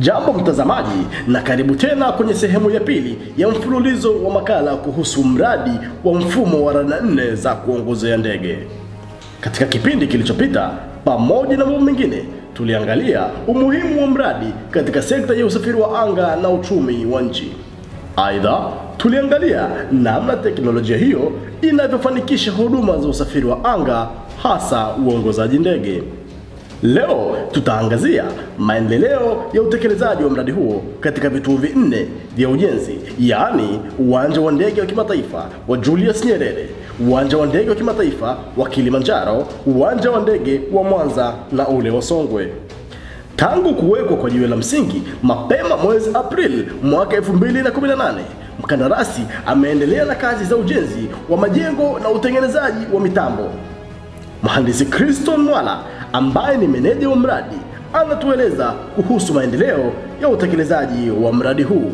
Jambo mtazamaji, na karibu tena kwenye sehemu ya pili ya mfululizo wa makala kuhusu mradi wa mfumo wa rada nne za kuongozea ndege. Katika kipindi kilichopita, pamoja na mambo mengine, tuliangalia umuhimu wa mradi katika sekta ya usafiri wa anga na uchumi wa nchi. Aidha, tuliangalia namna teknolojia hiyo inavyofanikisha huduma za usafiri wa anga, hasa uongozaji ndege. Leo tutaangazia maendeleo ya utekelezaji wa mradi huo katika vituo vinne vya ujenzi, yaani uwanja wa ndege wa kimataifa wa Julius Nyerere, uwanja wa ndege wa kimataifa wa Kilimanjaro, uwanja wa ndege wa Mwanza na ule wa Songwe. Tangu kuwekwa kwa jiwe la msingi mapema mwezi Aprili mwaka 2018, mkandarasi ameendelea na kazi za ujenzi wa majengo na utengenezaji wa mitambo. Mhandisi Kriston Mwala ambaye ni meneja wa mradi anatueleza kuhusu maendeleo ya utekelezaji wa mradi huu.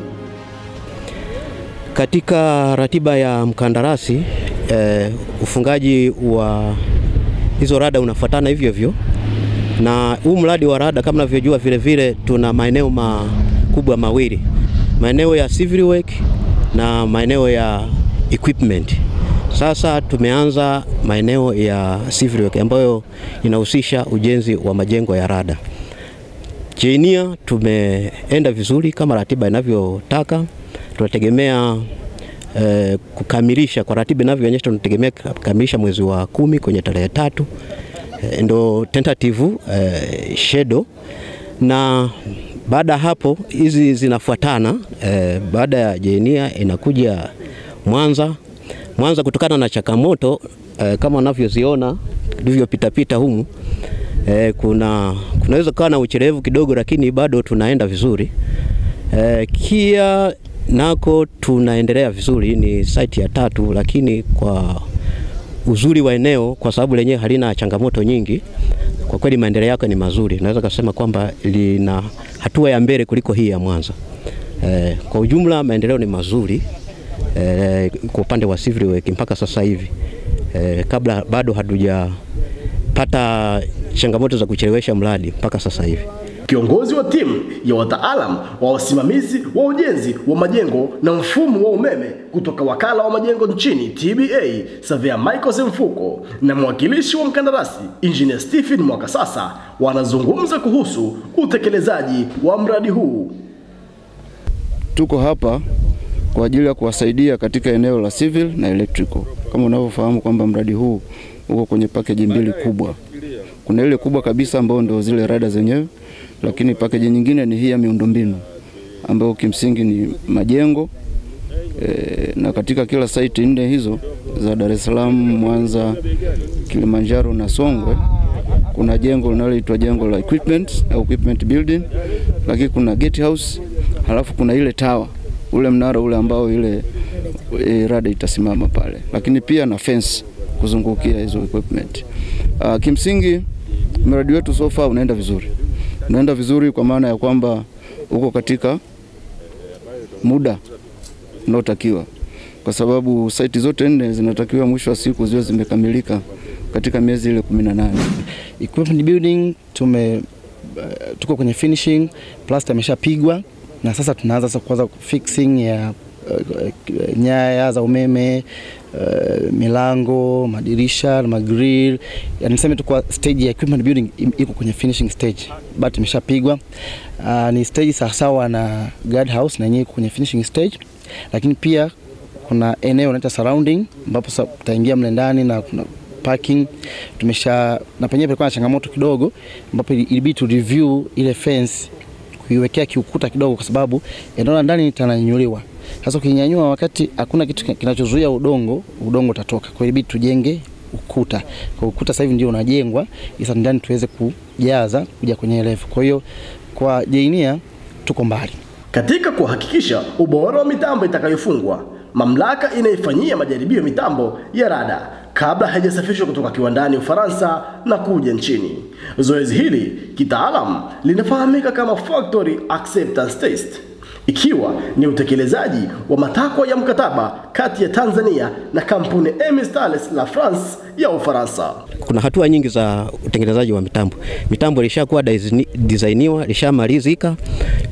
Katika ratiba ya mkandarasi eh, ufungaji wa hizo rada unafuatana hivyo hivyo, na huu mradi wa rada kama unavyojua, vile vile tuna maeneo makubwa mawili, maeneo ya civil work na maeneo ya equipment. Sasa tumeanza maeneo ya civil work ambayo inahusisha ujenzi wa majengo ya rada. Chenia tumeenda vizuri kama ratiba inavyotaka. Tunategemea eh, kukamilisha kwa ratiba inavyoonyesha, tunategemea kukamilisha mwezi wa kumi kwenye tarehe tatu eh, ndo tentative eh, schedule na baada ya hapo hizi zinafuatana eh, baada ya Jenia inakuja Mwanza Mwanza kutokana na changamoto eh, kama unavyoziona tulivyopitapita humu eh, kuna kunaweza kuwa na uchelevu kidogo, lakini bado tunaenda vizuri eh, Kia nako tunaendelea vizuri, ni site ya tatu, lakini kwa uzuri wa eneo, kwa sababu lenyewe halina changamoto nyingi, kwa kweli maendeleo yake ni mazuri. Naweza kusema kwamba lina hatua ya mbele kuliko hii ya Mwanza. Eh, kwa ujumla maendeleo ni mazuri eh, kwa upande wa civil work mpaka sasa hivi eh, kabla bado hatujapata changamoto za kuchelewesha mradi mpaka sasa hivi. Kiongozi wa timu ya wataalam wa wasimamizi wa ujenzi wa majengo na mfumo wa umeme kutoka wakala wa majengo nchini TBA, Savea Michael Semfuko na mwakilishi wa mkandarasi Engineer Stephen Mwakasasa wanazungumza kuhusu utekelezaji wa mradi huu. Tuko hapa kwa ajili ya kuwasaidia katika eneo la civil na electrical. Kama unavyofahamu kwamba mradi huu uko kwenye package mbili kubwa. Kuna ile kubwa kabisa ambayo ndio zile rada zenyewe, lakini package nyingine ni hii ya miundombinu ambayo kimsingi ni majengo e, na katika kila site nne hizo za Dar es Salaam, Mwanza, Kilimanjaro na Songwe kuna jengo linaloitwa jengo la equipment au equipment building, lakini kuna gate house, halafu kuna ile tower ule mnara ule ambao ile e, rada itasimama pale, lakini pia na fence kuzungukia hizo equipment. Uh, kimsingi mradi wetu so far unaenda vizuri, unaenda vizuri kwa maana ya kwamba uko katika muda unaotakiwa, kwa sababu site zote nne zinatakiwa mwisho wa siku ziwe zimekamilika katika miezi ile kumi na nane. Equipment building tume uh, tuko kwenye finishing, plaster imeshapigwa na sasa tunaanza sasa kwanza fixing ya uh, nyaya za umeme uh, milango, madirisha na magrill. Yani niseme tu kwa stage ya equipment building iko kwenye finishing stage, but imeshapigwa. Uh, ni stage sawasawa na guard house na yenyewe iko kwenye finishing stage, lakini pia kuna eneo inaitwa surrounding ambapo sasa tutaingia mle ndani na kuna parking tumesha na penyewe palikuwa na changamoto kidogo, ambapo ilibidi tu review ile fence kuiwekea kiukuta kidogo, kwa sababu eneo la ndani litananyanyuliwa. Sasa ukinyanyua wakati hakuna kitu kinachozuia udongo, udongo utatoka. Kwa hiyo ilibidi tujenge ukuta. Kwa ukuta sasa hivi ndio unajengwa, sasa ndani tuweze kujaza kuja kwenye level. Kwa hiyo kwa Jainia tuko mbali. Katika kuhakikisha ubora wa mitambo itakayofungwa, mamlaka inaifanyia majaribio mitambo ya rada kabla haijasafirishwa kutoka kiwandani Ufaransa na kuja nchini. Zoezi hili kitaalam linafahamika kama factory acceptance test, ikiwa ni utekelezaji wa matakwa ya mkataba kati ya Tanzania na kampuni Emis Thales la France ya Ufaransa. Kuna hatua nyingi za utengenezaji wa mitambo. Mitambo ilishakuwa designiwa, ilishamalizika.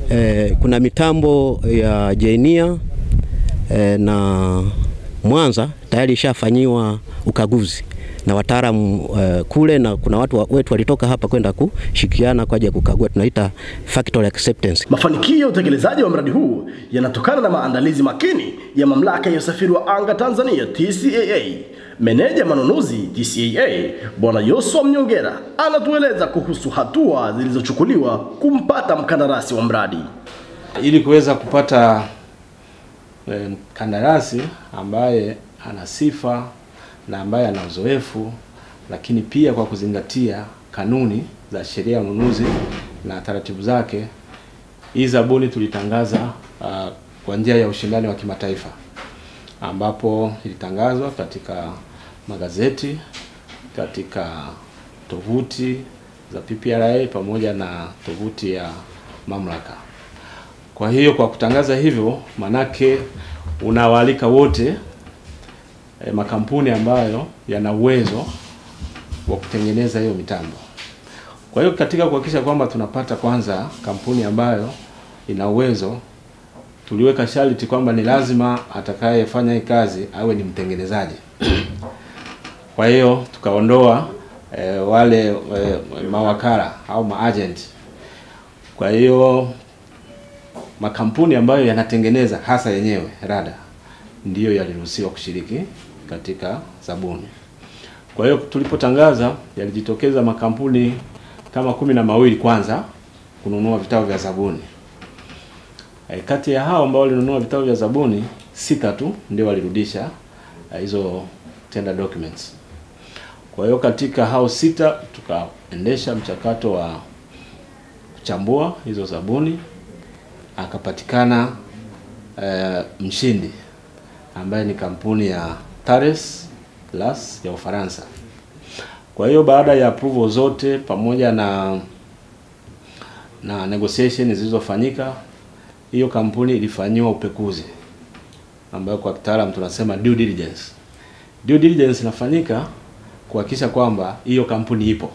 eh, kuna mitambo ya Jainia eh, na Mwanza tayari ishafanyiwa ukaguzi na wataalamu uh, kule na kuna watu wa, wetu walitoka hapa kwenda kushirikiana kwa ajili ya kukagua, tunaita factory acceptance. Mafanikio ya utekelezaji wa mradi huu yanatokana na maandalizi makini ya mamlaka ya usafiri wa anga Tanzania TCAA. Meneja manunuzi TCAA Bwana Yosua Mnyongera anatueleza kuhusu hatua zilizochukuliwa kumpata mkandarasi wa mradi. ili kuweza kupata eh, mkandarasi ambaye ana sifa na ambaye ana uzoefu, lakini pia kwa kuzingatia kanuni za sheria ya ununuzi na taratibu zake, hii zabuni tulitangaza uh, kwa njia ya ushindani wa kimataifa ambapo ilitangazwa katika magazeti, katika tovuti za PPRA pamoja na tovuti ya mamlaka. Kwa hiyo kwa kutangaza hivyo, manake unawaalika wote e, makampuni ambayo yana uwezo wa kutengeneza hiyo mitambo. Kwa hiyo katika kuhakikisha kwamba tunapata kwanza kampuni ambayo ina uwezo, tuliweka sharti kwamba ni lazima atakayefanya hii kazi awe ni mtengenezaji. Kwa hiyo tukaondoa e, wale e, mawakala au maagent. Kwa hiyo makampuni ambayo yanatengeneza hasa yenyewe rada ndiyo yaliruhusiwa kushiriki katika zabuni. Kwa hiyo tulipotangaza, yalijitokeza makampuni kama kumi na mawili kwanza kununua vitabu vya zabuni. E, kati ya hao ambao walinunua vitabu vya zabuni sita tu ndio walirudisha e, hizo tender documents. Kwa hiyo katika hao sita tukaendesha mchakato wa kuchambua hizo zabuni akapatikana uh, mshindi ambaye ni kampuni ya Thales Las ya Ufaransa. Kwa hiyo baada ya approval zote pamoja na na negotiation zilizofanyika, hiyo kampuni ilifanyiwa upekuzi ambayo kwa kitaalamu tunasema due diligence. Due diligence inafanyika kuhakikisha kwamba hiyo kampuni ipo.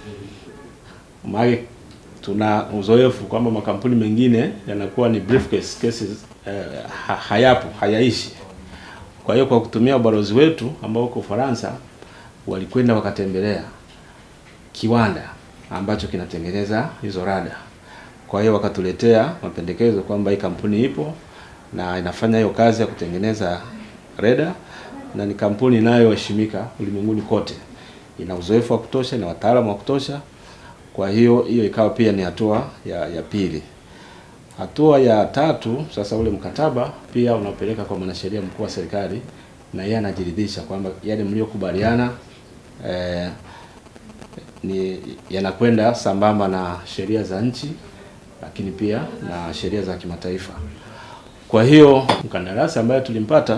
Maana tuna uzoefu kwamba makampuni mengine yanakuwa ni briefcase cases eh, ha, hayapo hayaishi. Kwa hiyo kwa kutumia ubalozi wetu ambao uko Ufaransa, walikwenda wakatembelea kiwanda ambacho kinatengeneza hizo rada. Kwa hiyo wakatuletea mapendekezo kwamba hii kampuni ipo na inafanya hiyo kazi ya kutengeneza reda na ni kampuni inayoheshimika ulimwenguni kote, ina uzoefu wa kutosha, na wataalamu wa kutosha. Kwa hiyo hiyo ikawa pia ni hatua ya, ya pili. Hatua ya tatu sasa, ule mkataba pia unapeleka kwa mwanasheria mkuu wa serikali, na yeye anajiridhisha kwamba yale mliokubaliana eh, ni yanakwenda sambamba na sheria za nchi, lakini pia na sheria za kimataifa. Kwa hiyo mkandarasi ambaye tulimpata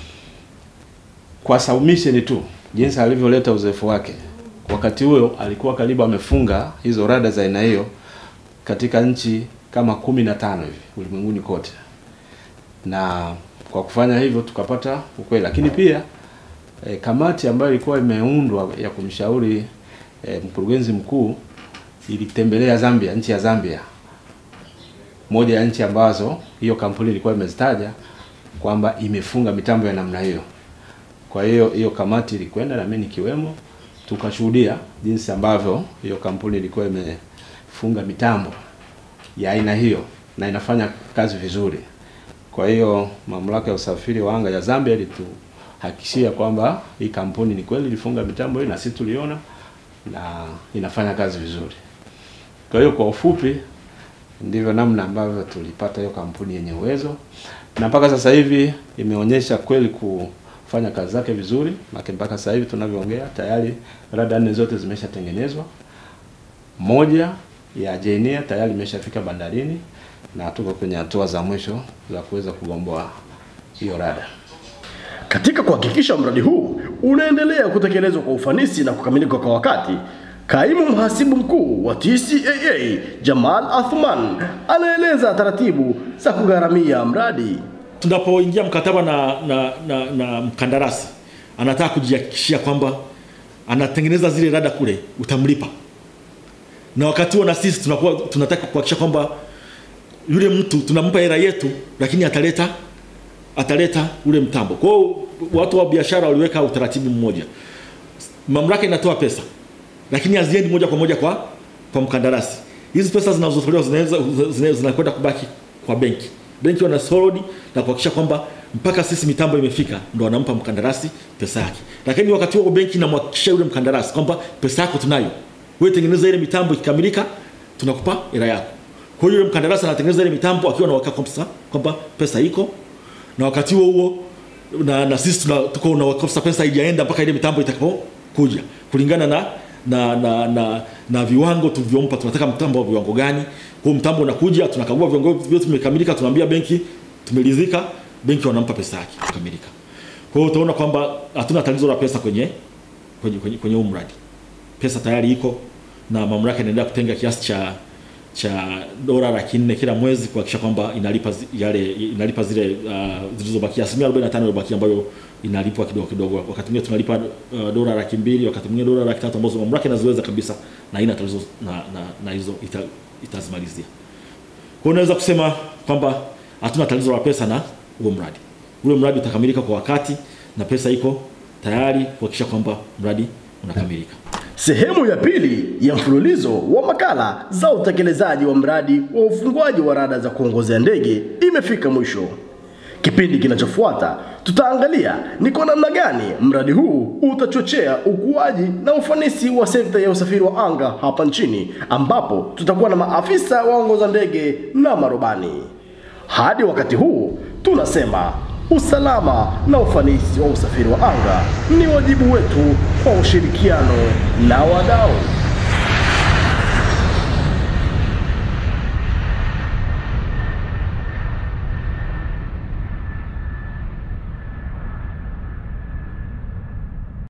kwa submission tu, jinsi alivyoleta uzoefu wake wakati huo alikuwa karibu amefunga hizo rada za aina hiyo katika nchi kama kumi na tano hivi ulimwenguni kote, na kwa kufanya hivyo tukapata ukweli. Lakini pia e, kamati ambayo ilikuwa imeundwa ya kumshauri e, mkurugenzi mkuu ilitembelea Zambia, nchi ya Zambia, moja ya nchi ambazo hiyo kampuni ilikuwa imezitaja kwamba imefunga mitambo ya namna hiyo. Kwa hiyo hiyo kamati ilikwenda na mimi nikiwemo tukashuhudia jinsi ambavyo hiyo kampuni ilikuwa imefunga mitambo ya aina hiyo na inafanya kazi vizuri. Kwa hiyo mamlaka ya usafiri wa anga ya Zambia ilituhakikishia kwamba hii kampuni ni kweli ilifunga mitambo hii na sisi tuliona na inafanya kazi vizuri. Kwa hiyo kwa ufupi, ndivyo namna ambavyo tulipata hiyo kampuni yenye uwezo, na mpaka sasa hivi imeonyesha kweli ku fanya kazi zake vizuri, maana mpaka sasa hivi tunavyoongea tayari rada nne zote zimeshatengenezwa. Moja ya Jainia tayari imeshafika bandarini na tuko kwenye hatua za mwisho za kuweza kugomboa hiyo rada. Katika kuhakikisha mradi huu unaendelea kutekelezwa kwa ufanisi na kukamilika kwa wakati, kaimu mhasibu mkuu wa TCAA Jamal Athman anaeleza taratibu za kugharamia mradi. tunapoingia mkataba na, na, na, na mkandarasi anataka kujihakikishia kwamba anatengeneza zile rada kule, utamlipa. Na wakati huo na sisi tunakuwa tunataka kuhakikisha kwamba yule mtu tunampa hela yetu, lakini ataleta ataleta ule mtambo. Kwa hiyo watu wa biashara waliweka utaratibu mmoja, mamlaka inatoa pesa, lakini haziendi moja kwa moja kwa kwa mkandarasi. Hizi pesa zinazotolewa zinaweza zina- zinakwenda kubaki kwa benki. Benki wana solid na kuhakikisha kwamba mpaka sisi mitambo imefika, ndo wanampa mkandarasi pesa yake. Lakini wakati huo benki inamhakikishia yule mkandarasi kwamba pesa yako tunayo, wewe tengeneza ile mitambo, ikikamilika tunakupa hela yako. Kwa hiyo yule mkandarasi anatengeneza ile mitambo akiwa na uhakika kwamba kwamba pesa iko, na wakati huo huo na, na sisi tuna, tuko na uhakika kwamba pesa haijaenda mpaka ile mitambo itakapokuja kulingana na na na na, na viwango tulivyompa. Tunataka mtambo wa viwango gani? Kwa hiyo mtambo unakuja, tunakagua viwango vyote vimekamilika, tunaambia benki tumeridhika, benki wanampa pesa yake kukamilika. Kwa hiyo utaona kwamba hatuna tatizo la pesa kwenye kwenye kwenye, kwenye huu mradi. Pesa tayari iko na mamlaka inaendelea kutenga kiasi cha cha dola laki nne kila mwezi kuhakikisha kwamba inalipa zi- yale inalipa zile uh, zilizobakia asilimia 45 iliyobakia ambayo inalipwa kidogo kidogo. Wakati mwingine tunalipa uh, dola laki mbili, wakati mwingine dola laki tatu ambazo mamlaka inaziweza kabisa na haina tatizo na, na, na hizo ita, itazimalizia. Kwa hiyo unaweza kusema kwamba hatuna tatizo la pesa na huo mradi. Ule mradi utakamilika kwa wakati na pesa iko tayari kuhakikisha kwamba mradi unakamilika. Sehemu ya pili ya mfululizo wa makala za utekelezaji wa mradi wa ufunguaji wa rada za kuongozea ndege imefika mwisho. Kipindi kinachofuata tutaangalia ni kwa namna gani mradi huu utachochea ukuaji na ufanisi wa sekta ya usafiri wa anga hapa nchini, ambapo tutakuwa na maafisa waongoza ndege na marubani. Hadi wakati huu tunasema usalama na ufanisi wa usafiri wa anga ni wajibu wetu kwa ushirikiano na wadau.